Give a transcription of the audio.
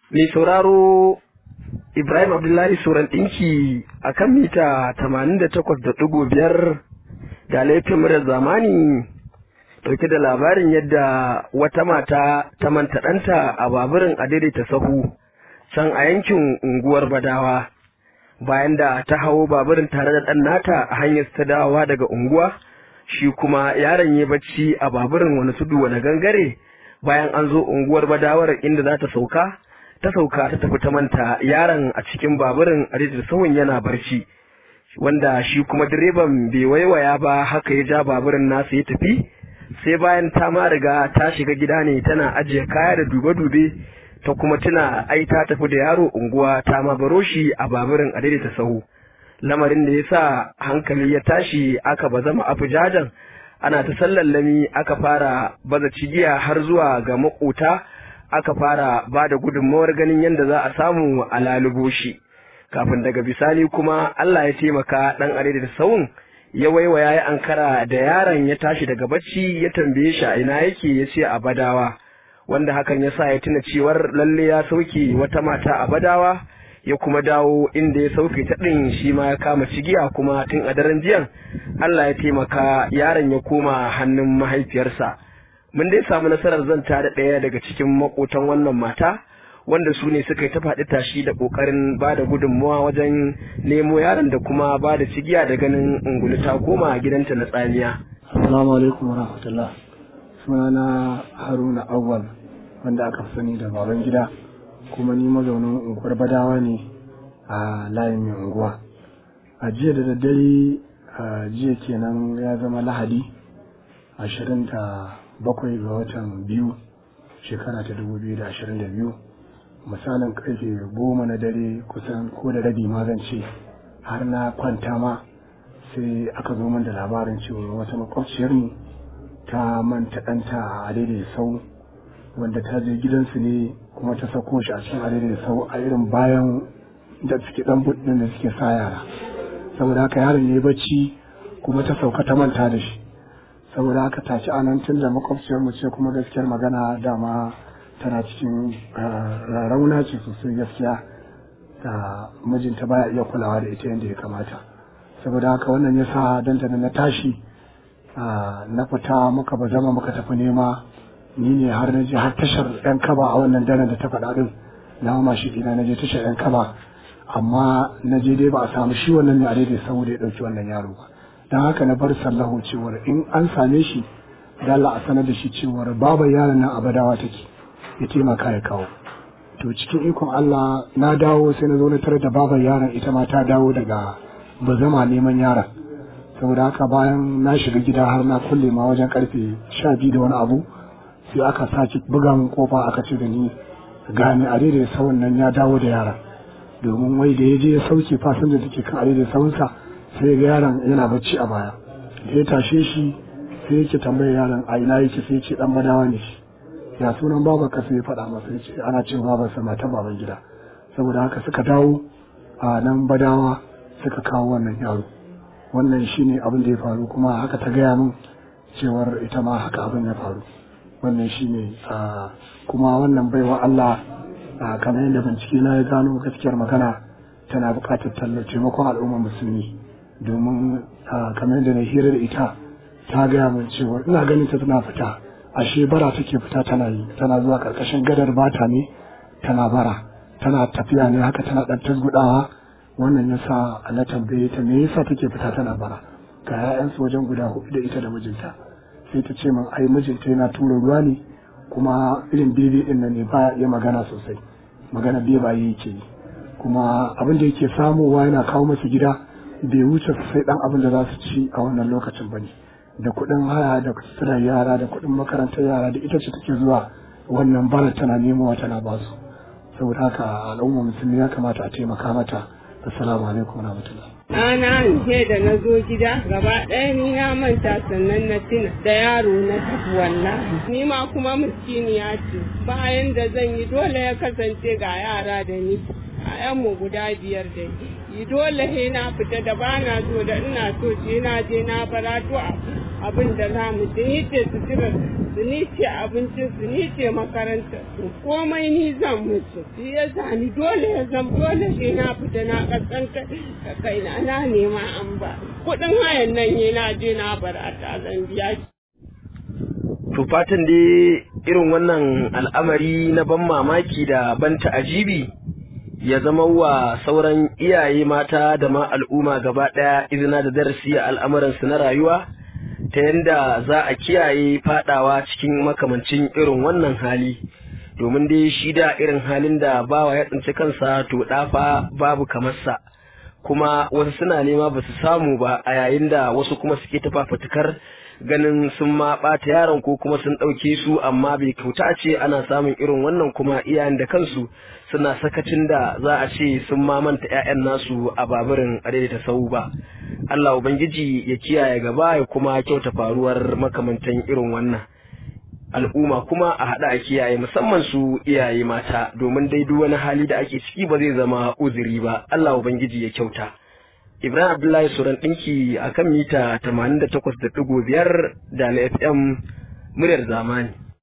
mai sauraro Ibrahim Abdullahi Suran ɗinki a kan mita 88.5 da laifin murar zamani ɗauke da labarin yadda wata mata ta manta ɗanta a baburin a daidaita sahu can a yankin unguwar Badawa bayan da ta hau baburin tare da ɗan nata a hanyar ta dawowa daga unguwa shi kuma yaron ya bacci a baburin wani tudu wani gangare bayan an zo unguwar Badawar inda za ta sauka ta sauka ta tafi ta manta yaron a cikin baburin a da sahun yana barci wanda shi kuma direban bai waiwaya ba haka ya ja baburin nasa ya tafi sai bayan ta ma riga ta shiga gida ne tana ajiye kaya da dube-dube ta kuma tuna ai ta tafi da yaro unguwa ta ma baro shi a baburin a daidaita sahu lamarin da ya sa hankali ya tashi aka ba zama afujajan ana ta sallallami aka fara baza cigiya har zuwa ga makota aka fara ba da gudunmawar ganin yadda za a samu a lalubo shi kafin daga bisani kuma Allah ya taimaka ɗan are da sawun ya waiwaya ya ankara da yaron ya tashi daga bacci ya tambaye shi a ina yake ya ce a badawa wanda hakan ya sa ya tuna cewar lalle ya sauke wata mata a badawa ya kuma dawo inda ya sauke ta ɗin shi ma ya kama cigiya kuma tun a daren jiyan Allah ya taimaka yaron ya koma hannun mahaifiyarsa. mun dai samu nasarar zanta da ɗaya daga cikin makotan wannan mata wanda su ne suka yi ta faɗi tashi da ƙoƙarin ba da gudunmawa wajen nemo yaron da kuma ba da cigiya da ganin ungulu ta koma gidanta na tsamiya. Assalamu alaikum wa rahmatullah. Sunana Haruna Awwal wanda aka fi sani da baban gida kuma ni mazaunin unguwar Badawa ne a layin mai unguwa. A jiya da daddare jiya kenan ya zama Lahadi ashirin da bakwai ga watan biyu shekara ta dubu biyu da ashirin da biyu misalin karfe goma na dare kusan ko da rabi ma zan ce har na kwanta ma sai aka zo min da labarin cewa wata makwabciyar mu ta manta ɗanta a daidai sau wanda ta je gidansu ne kuma ta sako shi a cikin daidai sau a irin bayan da suke ɗan buɗin da suke sa yara saboda haka yaron ya yi bacci kuma ta sauka ta manta da shi saboda haka tashi anan tun da makwabciyar mu ce kuma gaskiyar magana dama tana cikin rauna ce sosai gaskiya da mijinta baya iya kulawa da ita yadda ya kamata saboda haka wannan ya sa danta na tashi na fita muka ba zama muka tafi nema ni ne har na je har tashar yan kaba a wannan daren da ta faɗa din na mama shi ina na je tashar yan kaba amma na je dai ba a samu shi wannan ne a daidai saboda ya ɗauki wannan yaro ba don haka na bar sallahu cewar in an same shi da Allah a sanar da shi cewar babu yaron nan abadawa take ya taimaka ya kawo to cikin ikon Allah na dawo sai na zo na tare da babar yaron ita ma ta dawo daga bazama neman yaron saboda haka bayan na shiga gida har na kulle ma wajen karfe sha biyu da wani abu sai aka sake buga min kofa aka ce da ni gane a daidai sawun nan ya dawo da yaron domin wai da ya je ya sauke fasinja da ke kan a daidai sawunsa sai ga yaron yana bacci a baya da ya tashe shi sai yake tambayar yaron a ina yake sai ce dan badawa ne shi ya sunan babar ka sai ya faɗa masa ya ce ana cin babar sa matan baban gida saboda haka suka dawo a nan badawa suka kawo wannan yaro wannan shine abin da ya faru kuma haka ta gaya min cewar ita ma haka abin ya faru wannan shine kuma wannan baiwa Allah kamar yadda bincike na ya gano gaskiyar magana tana buƙatar taimakon al'ummar musulmi domin kamar da na hira da ita ta gaya min cewa ina ganin ta tana fita ashe bara take fita tana yi tana zuwa karkashin gadar bata ne tana bara tana tafiya ne haka tana dan tasgudawa wannan yasa na tambaye ta me yasa take fita tana bara ga ƴaƴansu wajen guda hudu da ita da mijinta sai ta ce min ai mijinta yana tura ruwa ne kuma irin bebe din nan ne ba iya magana sosai magana bebaye yake yi kuma abin da yake samowa yana kawo masu gida bai wuce sai dan abin da za su ci a wannan lokacin ba ne da kuɗin haya da suturar yara da kuɗin makarantar yara da ita ce take zuwa wannan bara tana nemowa tana ba su saboda haka al'umma musulmi ya kamata a taimaka mata assalamu alaikum wa rahmatullah Ana ce da na zo gida gaba ɗaya ni na manta sannan na tuna da yaro na tafi wallahi ni ma kuma miskiniya ce bayan da zan yi dole ya kasance ga yara da ni mu guda biyar da yi dole he na fita da ba na so da ina so ce na je na barato abin da za mu je hidda sutura su ni ce abincin su ni ce makarantar su komai ni zan musu shi ya ni dole ya zam dole shi na fita na kasanta da kaina na nema an ba kuɗin hayan nan ne na je na barata zan biya shi To fatan dai irin wannan al'amari na ban mamaki da ban ta'ajibi ya zama wa sauran iyaye mata da ma al'umma gaba ɗaya izina da darasi a al'amuransu na rayuwa ta yadda za a kiyaye fadawa cikin makamancin irin wannan hali domin dai shi da irin halin da bawa ya tsinci kansa to ɗafa babu kamarsa kuma wasu suna nema ba su samu ba a yayin da wasu kuma suke ta fafutukar ganin sun ma ɓata yaron ko kuma sun ɗauke su amma bai kauta ce ana samun irin wannan kuma iyayen da kansu suna sakacin da za a ce sun ma manta 'ya'yan nasu a baburin ta sau ba Allah Ubangiji ya kiyaye gaba ya kuma kyauta faruwar makamantan irin wannan al'umma kuma a haɗa a kiyaye musamman su iyaye mata domin dai duk wani hali da ake ciki ba zai zama uzuri ba Allah Ubangiji ya kyauta Ibrahim Abdullahi Suran ɗinki a kan mita 88.5 da na FM muryar zamani.